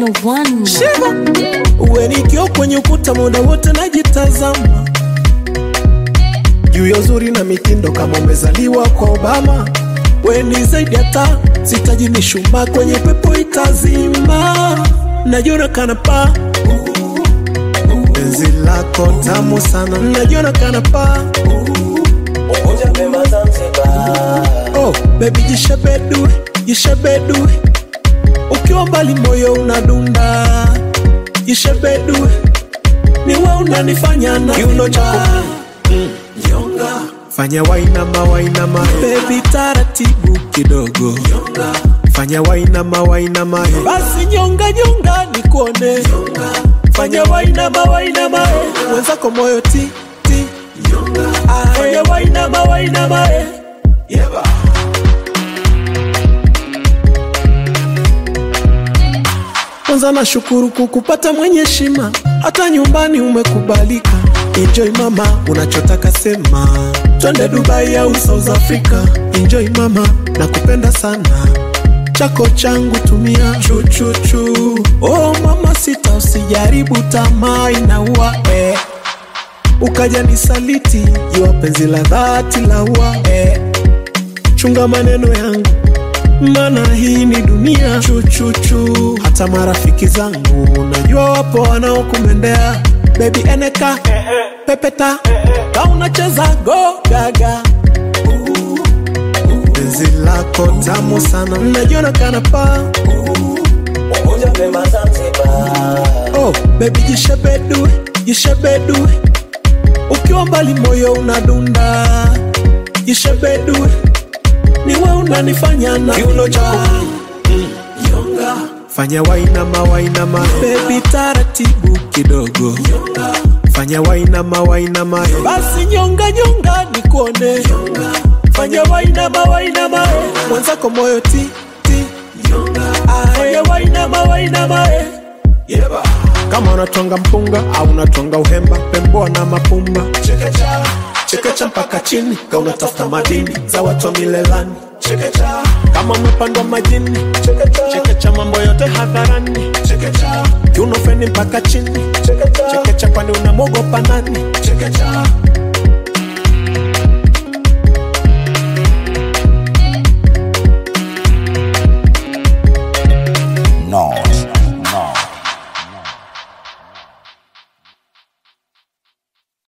Demo One. Shiva uwe nikio kwenye ukuta muda wote najitazama juu ya uzuri na mitindo kama umezaliwa kwa Obama. We ni zaidi hata sitaji mishumaa kwenye pepo itazima, najiona kana paa penzi lako tamu sana, najiona kana paa Unguja Pemba Zanzibar oh, baby jishebedue jishebedue, ukiwa mbali moyo unadunda, jishebedue niwe unanifanya na kiuno chako nyonga, fanya wainama wainama, baby taratibu kidogo nyonga, fanya wainama wainama, basi nyonga nyonga nikuone nyonga, fanya wainama wainama, mwenzako moyo ti ti nyonga, fanya wainama wainama, yeba kwanza nashukuru kukupata mwenye heshima, hata nyumbani umekubalika. Enjoy mama, unachotaka sema, twende Dubai au South Africa. Enjoy mama, nakupenda sana, chako changu tumia chuchuchu. Oh mama, sita usijaribu, tamaa inaua eh. Ukaja nisaliti, jua penzi la dhati la ua eh. Chunga maneno yangu maana hii ni dunia chuchuchu. Hata marafiki zangu najua wapo wanaokumendea bebi, eneka pepeta ka unacheza go gaga. Penzi lako tamu sana, najiona kana paa Unguja Pemba Zanzibar oh, bebi jishebedue jishebedue, ukiwa mbali moyo unadunda, jishebedue niwe unanifanya na kiuno chako nyonga, fanya wainama wainama, baby taratibu kidogo nyonga, fanya wainama wainama, basi nyonga nyonga nikuone nyonga, fanya wainama wainama, mwenzako moyo ti ti nyonga, fanya wainama wainama, yeba kama unatwanga mpunga au unatwanga uhemba, pemboa na mapumba chekecha chekecha mpaka chini, ka unatafuta madini za watu wa milelani chekecha kama umepandwa majini chekecha chekecha mambo yote hadharani chekecha kiuno feni mpaka chini chekecha chekecha kwani unamwogopa nani chekecha